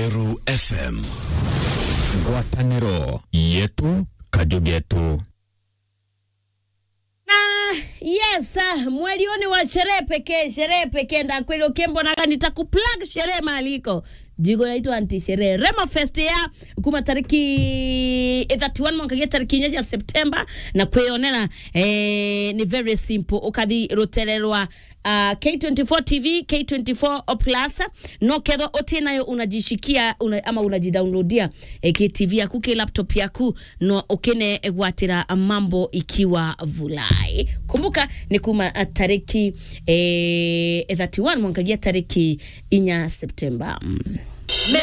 Meru FM. ngwatanĩro yetu kajugetu na yes ah, mweli huu ni wa sherehe pekee sherehe pekee ndakweli ukimbonaga nitakuplug sherehe maliko jigo naitwa anti sherehe rema fest ya kuma tariki 31 mwankagia tariki inya ya septemba na kwionera eh, ni very simple ukathi rutererwa uh, K24 TV K24 Plus no ketho utinayo unajishikia una, ama unajidownloadia eh, KTV yaku ki laptop yaku no ukine gwatira mambo ikiwa vulai kumbuka ni kuma uh, tariki eh, 31 mwankagia tariki inya Septemba mm.